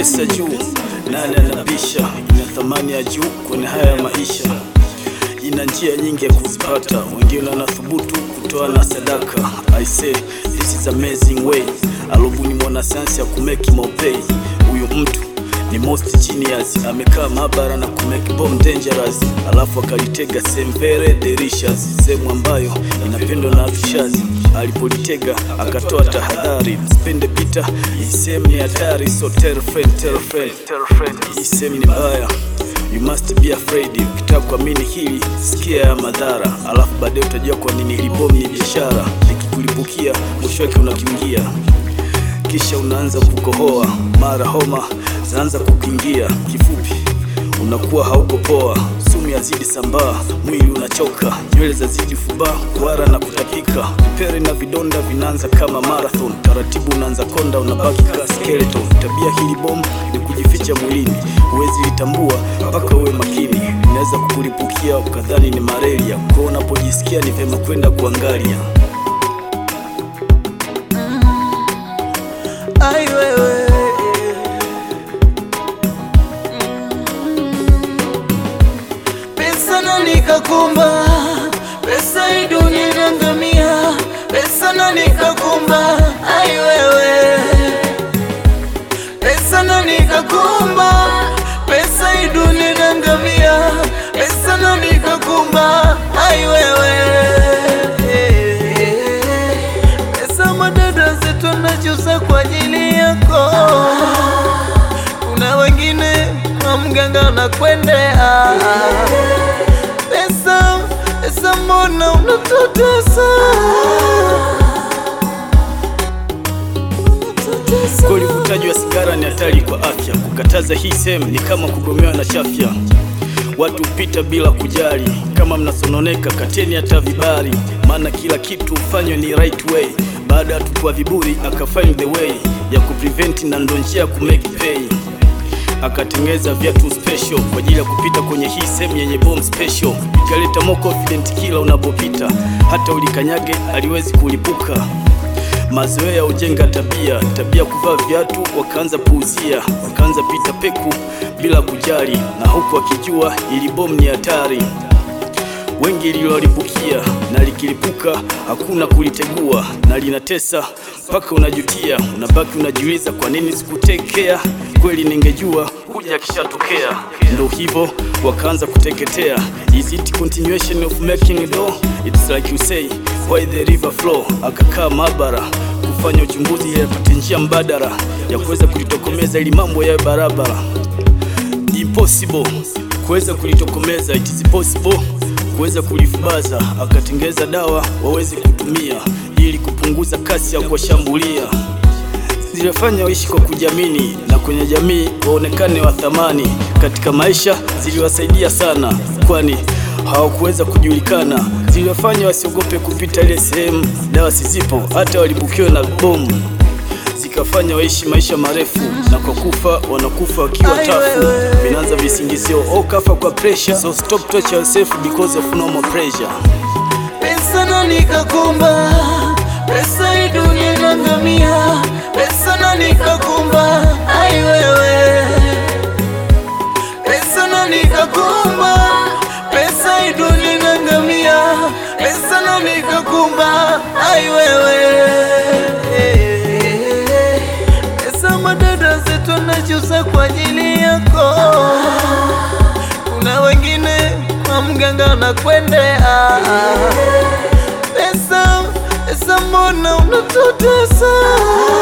pesa juu, nani anabisha? Ina thamani ya juu kwenye haya ya maisha, ina njia nyingi ya kuzipata, wengine wanathubutu kutoa na sadaka. I say this is amazing way, alobuni mwanasayansi ya kumeki maupei. Huyu mtu ni most genius, amekaa maabara na kumake bomb dangerous, alafu akalitega sehemu very delicious, sehemu ambayo inapendwa na vishazi. Alipolitega akatoa tahadhari, msipende pita, hii sehemu ni hatari, so tell friend, tell friend, tell friend, hii sehemu ni mbaya You must be afraid. Ukitaka kuamini hili, sikia ya madhara, alafu baadaye utajua kwa nini hili bomu ni biashara. Likikulipukia mwisho wake unakiingia, kisha unaanza kukohoa, mara homa zaanza kukingia. Kifupi, unakuwa hauko poa, sumu yazidi sambaa, mwili unachoka, nywele zazidi fubaa, kuhara na kutapika, vipele na vidonda vinaanza kama marathon, taratibu unaanza konda, unabaki kama skeleton. Tabia hili bomu ni kujificha mwilini, huwezi litambua mpaka uwe makini, inaweza kukulipukia ukadhani ni malaria. Kwa unapojisikia ni vyema kwenda kuangalia. Ai wewe pesa na nikakumba, pesa hii dunia inangamia, pesa na nikakumba. Ai wewe pesa na nikakumba, pesa hii dunia inangamia, pesa na nikakumba. Ai wewe pesa madada zetu anachusa kwa ajili yako. Kuna wengine kwa mganga unakwendea pesa, pesa mbona unatutesa? Unatutesa. Kweli uvutaji wa sigara ni hatari kwa afya. Kukataza hii sehemu ni kama kugomewa na chafya. Watu hupita bila kujali, kama mnasononeka kateni hata vibari, maana kila kitu hufanywa ni right way. Baada ya tukua viburi akafind the way ya kuprevent na ndo njia ya kumake pay akatengeza viatu special kwa ajili ya kupita kwenye hii sehemu yenye bomb special, ikaleta more confident kila unapopita, hata ulikanyage aliwezi kulipuka. Mazoea ya ujenga tabia, tabia kuvaa viatu, wakaanza puuzia, wakaanza pita peku bila kujali, na huku akijua ili bomu ni hatari. Wengi lilolipukia na likilipuka hakuna kulitegua, na linatesa mpaka unajutia, unabaki unajiuliza kwa nini sikutekea. Kweli ningejua kuja kishatokea. Ndo hivyo wakaanza kuteketea. Is it continuation of making do? It's like you say why the river flow. Akakaa maabara kufanya uchunguzi ili apate njia mbadala ya kuweza kulitokomeza ili mambo yawe barabara impossible kuweza kulitokomeza, it is possible kuweza kulifubaza. Akatengeza dawa waweze kutumia ili kupunguza kasi ya kuwashambulia. Zilifanya waishi kwa kujiamini na kwenye jamii waonekane wa thamani. Katika maisha ziliwasaidia sana, kwani hawakuweza kujulikana. Ziliwafanya wasiogope kupita ile sehemu dawa sizipo, hata walibukiwa na bomu zikafanya waishi maisha marefu, na kwa kufa wanakufa wakiwa Ai, tafu. wewe. Vinaanza visingizio, oh, kafa kwa pressure, so stop torture yourself because of normal pressure. Pesa na nikakumba, pesa hii dunia inangamia, pesa na nikakumba. Ai wewe, pesa na nikakumba, pesa hii dunia inangamia, pesa na nikakumba. Ai wewe, pesa madada zetu anachusa kwa ajili yako. Kuna wengine kwa mganga unakwendea pesa, pesa mbona unatutesa?